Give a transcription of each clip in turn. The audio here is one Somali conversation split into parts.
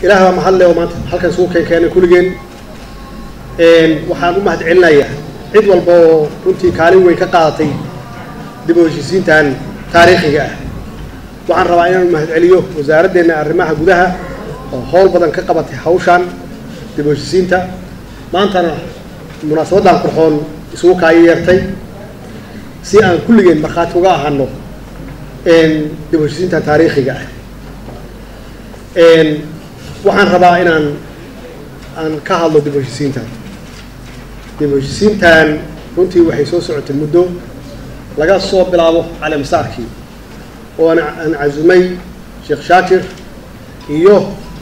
ilaah baa mahadle oo maanta halkan isugu keen keenay kulligeen waxaan u mahad celinayaa cid walba oo runtii kaalin weyn ka qaadatay dib u heshiisiintan taariikhiga ah waxaan rabaa inaan mahad celiyo wasaaraddeena arrimaha gudaha oo howl badan ka qabatay hawshan dib u heshiisiinta maantana munaasabaddan qurxoon isugu kaayo yeertay si aan kulligeen markhaati uga ahano dib u heshiisiintan taariikhiga ah waxaan rabaa inaan aan ka hadlo dib u heshiisiintan dib u heshiisiintan runtii waxay soo socotay muddo laga soo bilaabo caleemasaarkii oo aan aan casumay sheekh shaakir iyo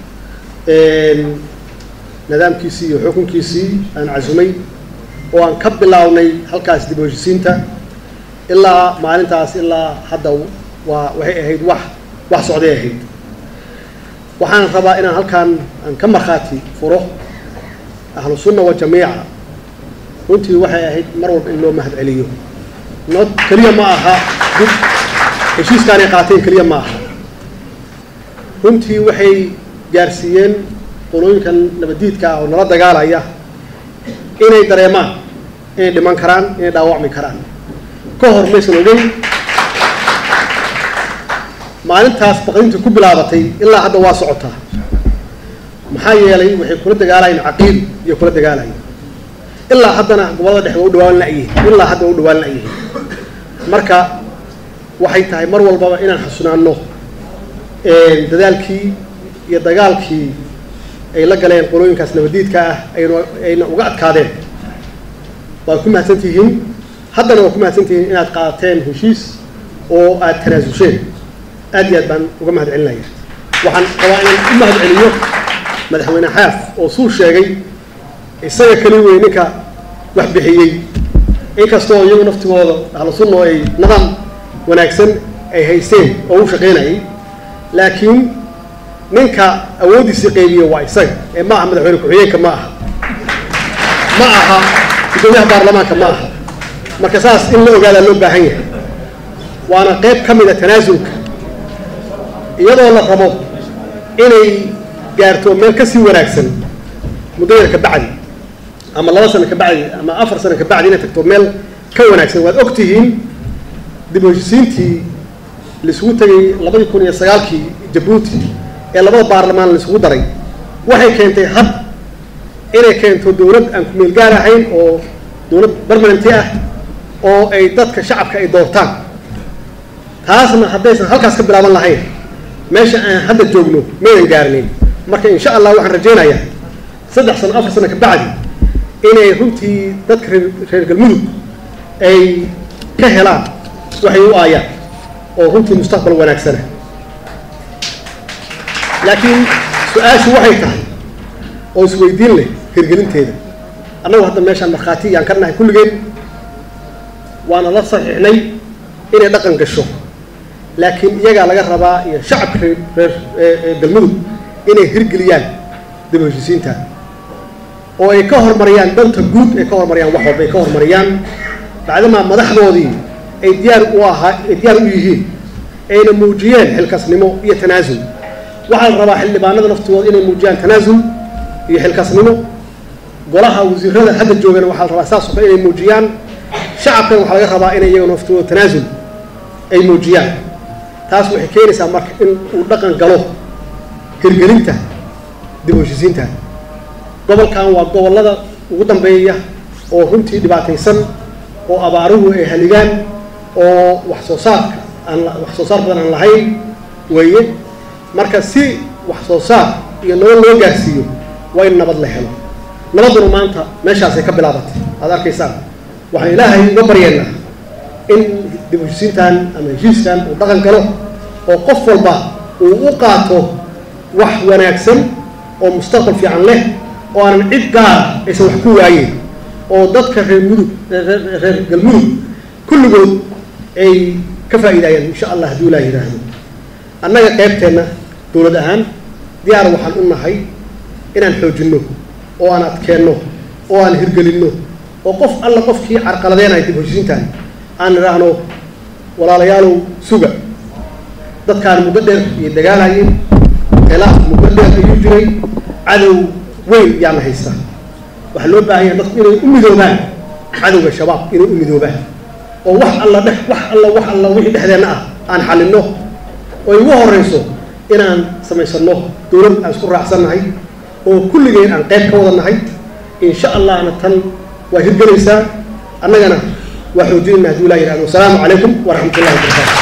nidaamkiisii iyo xukunkiisii aan casumay oo aan ka bilownay halkaas dib u heshiisiinta ilaa maalintaas ilaa hadda waa waxay ahayd wax wax socday ahayd waxaan rabaa inaan halkaan aan ka markhaati furo ahlu sunna wa jamiica runtii waxay ahayd mar walba in loo mahad celiyo no keliya ma aha dib heshiiskaanay qaateen keliya ma aha runtii waxay gaarsiiyeen qolooyinkan nabadiidka ah oo nala dagaalaya inay dareemaan inay dhiman karaan inay dhaawacmi karaan ka hor maysan ogeyn maalintaas baqdinta ku bilaabatay ilaa hadda waa socotaa maxaa yeelay waxay kula dagaalayeen caqiid iyo kula dagaalayeen ilaa haddana gobolada dhexe waa u dhawaan la'yihiin ilaa hadda waa u dhawaan la'yihiin marka waxay tahay mar walbaba inaan xasunaano dadaalkii iyo dagaalkii ay la galeen qolooyinkaas nabadiidka ah ayna ayna uga adkaadeen waad ku mahadsan tihiin haddana waad ku mahadsan tihiin inaad qaadateen heshiis oo aad tanaasulsheen aad iyo aad baan uga mahad celinaya waxaan rabaa inaan u mahad celiyo madaxweyne xaaf oo suu sheegay isaga keli wey ninka wax bixiyey inkastoo iyagu naftigooda ahlu sunna oo ay nidaam wanaagsan ay haysteen oo u shaqaynayay laakiin ninka awooddiisii qaybiye waa isaga ee ma aha madaxweyne ku-xigeenka ma aha ma aha guddoomiyaha baarlamaanka ma aha marka saas in la ogaadaa loo baahan yahay waana qayb ka mid a tanaasulka iyadoo la rabo inay gaarto meel ka sii wanaagsan muddo yar ka bacdi ama laba sano ka bacdi ama afar sano ka bacdi inay tagto meel ka wanaagsan waad og tihiin dib u heshisiintii laisugu tegay labadii kun iyo sagaalkii jabuuti ee labada baarlamaan laisugu daray waxay keentay had inay keento dowlad aan ku meel gaar ahayn oo dowlad barmananti ah oo ay dadka shacabka ay doortaan taasna haddaysan halkaas ka bilaaban lahayn meesha aan hadda joogno maynan gaarnayn marka insha allah waxaan rajaynayaa saddex sano afar sano ka bacdi inay runtii dadka reer reer galmudug ay ka helaan waxay u aayaan oo runtii mustaqbal wanaagsana laakiin su-aashu waxay tahay oo isweydiin leh hirgelinteeda annagu hadda meeshaan markhaati yaan ka nahay kulligeen waana la saxiixnay inay dhaqan gasho laakiin iyagaa laga rabaa iyo shacabka reer reer galmudug inay hirgeliyaan dib u heshisiinta oo ay ka horumariyaan danta guud ay ka horumariyaan wax walba ay ka horumariyaan bacdamaa madaxdoodii ay diyaar u ahaa ay diyaar u yihiin ayna muujiyeen xilkasnimo iyo tanaasul waxaa la rabaa xildhibaanada naftigooda inay muujiyaan tanaasul iyo xilkasnimo golaha wasiirada hadda joogana waxaa la rabaa saas oo kale inay muujiyaan shacabkan waxaa laga rabaa inay iyaga naftigooda tanaasul ay muujiyaan taas waxay keenaysaa marka in uu dhaqan galo hirgelinta dib u heshisiinta gobolkan waa gobollada ugu dambeeya oo runtii dhibaataysan oo abaaruhu ay haligaan oo wax soo saarka aan wax soo saar badan aan lahayn weeye marka si wax soo saar iyo nolol loo gaarsiiyo waa in nabad la helo nabadduna maanta meeshaasay ka bilaabatay aad arkaysaan waxaan ilaahay uga baryeennaa in dib u heshisiintan ama heshiiskan uu dhaqan galo oo qof walba uu u qaato wax wanaagsan oo mustaqbal fiican leh oo aanan cid gaara aysan wax ku waayeyn oo dadka reer mudug reer galmudug kulligood ay ka faa'iidaayaan insha allah hadduu ilaa yidhaahdo annaga qaybteenna dowlad ahaan diyaar waxaan u nahay inaan xoojinno oo aan adkeenno oo aan hirgelinno oo qof alla qofkii carqaladeenaya dib heshisiintan aan idhaahno walaalayaalow suga dadkaan muddo dheer iyo dagaalayeen khilaaf mudadheer ayuu jiray cadow weyn yaana haysta waxaa loo baahan yahay dadku inay u midoobaan cadowga shabaab inay u midoobaan oo wax alla dhex wax alla wax alla wixii dhexdeenna ah aan xalinno oo ugu horeyso inaan samaysano dowlad aan isku raacsannahay oo kulligeen aan qayb ka wada nahay insha allahna tan waa hirgelaysaa annagana waa xoojinayna hadduu ilaah yidhahdo wasalaamu calaykum waraxmat ullahi wabarakatu